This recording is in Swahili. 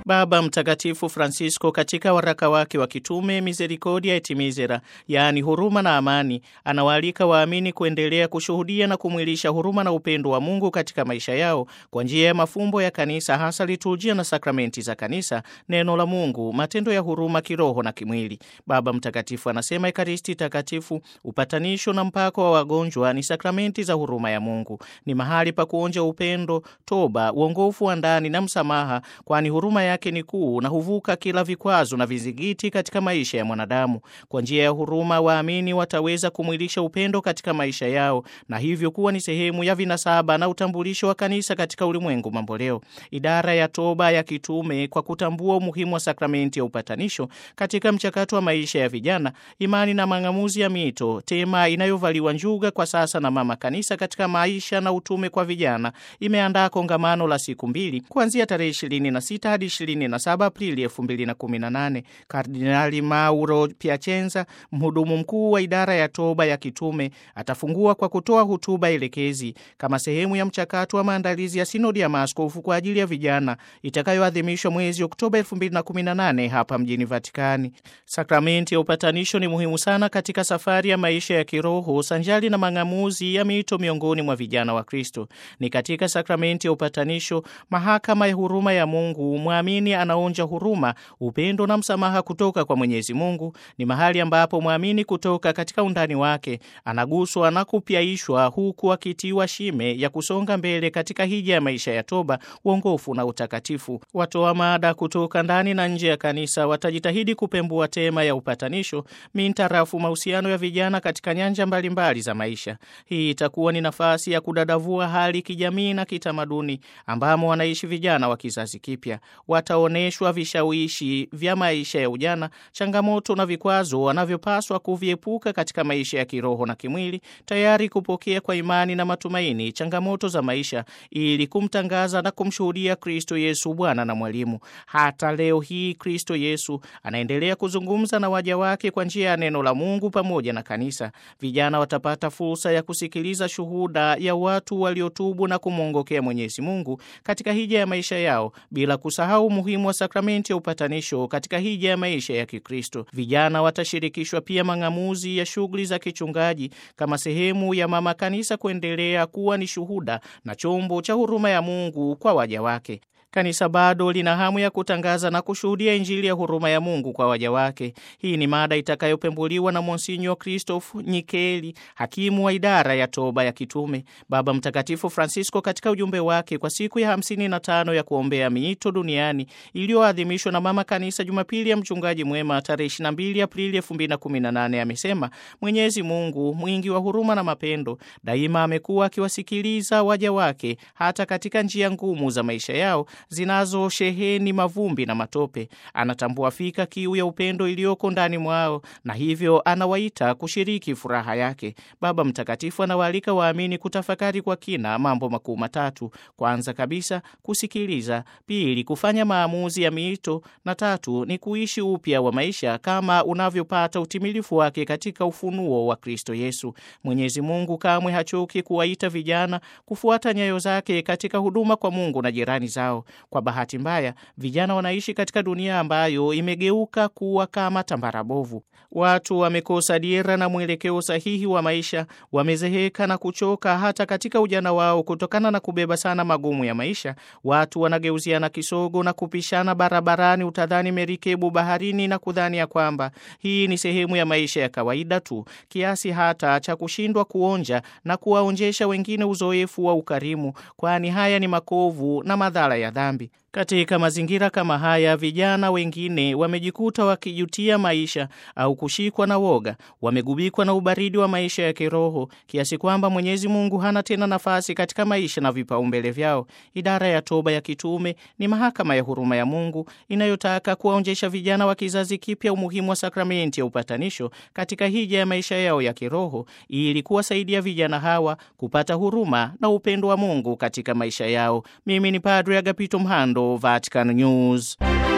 Baba Mtakatifu Francisco katika waraka wake wa kitume Misericordia et Misera, yaani huruma na amani, anawaalika waamini kuendelea kushuhudia na kumwilisha huruma na upendo wa Mungu katika maisha yao kwa njia ya mafumbo ya kanisa, hasa liturujia na sakramenti za kanisa, neno la Mungu, matendo ya huruma kiroho na kimwili. Baba Mtakatifu anasema Ekaristi Takatifu, upatanisho na mpako wa wagonjwa ni sakramenti za huruma ya Mungu, ni mahali pa kuonja upendo, toba, uongofu wa ndani na msamaha, kwani huruma yake ni kuu na huvuka kila vikwazo na vizingiti katika maisha ya mwanadamu. Kwa njia ya huruma, waamini wataweza kumwilisha upendo katika maisha yao na hivyo kuwa ni sehemu ya vinasaba na utambulisho wa kanisa katika ulimwengu mamboleo. Idara ya toba ya kitume, kwa kutambua umuhimu wa sakramenti ya upatanisho katika mchakato wa maisha ya vijana, imani na mang'amuzi ya mito, tema inayovaliwa njuga kwa sasa na Mama Kanisa katika maisha na utume kwa vijana, imeandaa kongamano la siku mbili kuanzia tarehe 26 hadi 27 Aprili 2018. Kardinali Mauro Piacenza, mhudumu mkuu wa idara ya toba ya kitume, atafungua kwa kutoa hutuba elekezi kama sehemu ya mchakato wa maandalizi ya sinodi ya maaskofu kwa ajili ya vijana itakayoadhimishwa mwezi Oktoba 2018 hapa mjini Vatikani. Sakramenti ya upatanisho ni muhimu sana katika safari ya maisha ya kiroho sanjali na mang'amuzi ya mito miongoni mwa vijana wa Kristo. Ni katika sakramenti ya upatanisho, mahakama ya huruma ya Mungu, mwamini anaonja huruma, upendo na msamaha kutoka kwa Mwenyezi Mungu. Ni mahali ambapo mwamini kutoka katika undani wake anaguswa na kupyaishwa, huku akitiwa shime ya kusonga mbele katika hija ya maisha ya toba, uongofu na utakatifu. Watoa mada kutoka ndani na nje ya kanisa watajitahidi kupembua tema ya upatanisho mintarafu mahusiano ya vijana katika nyanja mbalimbali mbali za maisha. Hii itakuwa ni nafasi ya kudadavua hali kijamii na kitamaduni ambamo wanaishi vijana wa kizazi kipya. Wataonyeshwa vishawishi vya maisha ya ujana, changamoto na vikwazo wanavyopaswa kuviepuka katika maisha ya kiroho na kimwili, tayari kupokea kwa imani na matumaini changamoto za maisha ili kumtangaza na kumshuhudia Kristo Yesu Bwana na Mwalimu. Hata leo hii Kristo Yesu anaendelea kuzungumza na waja wake kwa njia ya neno la Mungu pamoja na kanisa. Vijana watapata fursa ya kusikiliza shuhuda ya watu waliotubu na kumwongokea Mwenyezi Mungu katika hija ya maisha yao, bila kusahau umuhimu wa sakramenti ya upatanisho katika hija ya maisha ya Kikristo. Vijana watashirikishwa pia mang'amuzi ya shughuli za kichungaji kama sehemu ya mama kanisa kuendelea kuwa ni shuhuda na chombo cha huruma ya Mungu kwa waja wake. Kanisa bado lina hamu ya kutangaza na kushuhudia Injili ya huruma ya Mungu kwa waja wake. Hii ni mada itakayopembuliwa na Monsinyo Christophe Nyikeli, hakimu wa idara ya toba ya kitume. Baba Mtakatifu Francisco katika ujumbe wake kwa siku ya 55 ya kuombea miito duniani iliyoadhimishwa na Mama Kanisa Jumapili ya Mchungaji Mwema tarehe 22 Aprili 2018 amesema, Mwenyezi Mungu mwingi wa huruma na mapendo daima amekuwa akiwasikiliza waja wake hata katika njia ngumu za maisha yao zinazosheheni mavumbi na matope. Anatambua fika kiu ya upendo iliyoko ndani mwao na hivyo anawaita kushiriki furaha yake. Baba Mtakatifu anawaalika waamini kutafakari kwa kina mambo makuu matatu: kwanza kabisa, kusikiliza; pili, kufanya maamuzi ya miito; na tatu ni kuishi upya wa maisha kama unavyopata utimilifu wake katika ufunuo wa Kristo Yesu. Mwenyezi Mungu kamwe hachoki kuwaita vijana kufuata nyayo zake katika huduma kwa Mungu na jirani zao. Kwa bahati mbaya, vijana wanaishi katika dunia ambayo imegeuka kuwa kama tambara bovu. Watu wamekosa dira na mwelekeo sahihi wa maisha, wamezeheka na kuchoka hata katika ujana wao kutokana na kubeba sana magumu ya maisha. Watu wanageuziana kisogo na kupishana barabarani, utadhani merikebu baharini, na kudhani ya kwamba hii ni sehemu ya maisha ya kawaida tu, kiasi hata cha kushindwa kuonja na kuwaonjesha wengine uzoefu wa ukarimu, kwani haya ni makovu na madhara ya dhambi. Katika mazingira kama haya, vijana wengine wamejikuta wakijutia maisha au kushikwa na woga, wamegubikwa na ubaridi wa maisha ya kiroho kiasi kwamba Mwenyezi Mungu hana tena nafasi katika maisha na vipaumbele vyao. Idara ya toba ya kitume ni mahakama ya huruma ya Mungu inayotaka kuwaonjesha vijana wa kizazi kipya umuhimu wa sakramenti ya upatanisho katika hija ya maisha yao ya kiroho ili kuwasaidia vijana hawa kupata huruma na upendo wa Mungu katika maisha yao. Mimi ni Padre Agapito Mhando, Vatican News.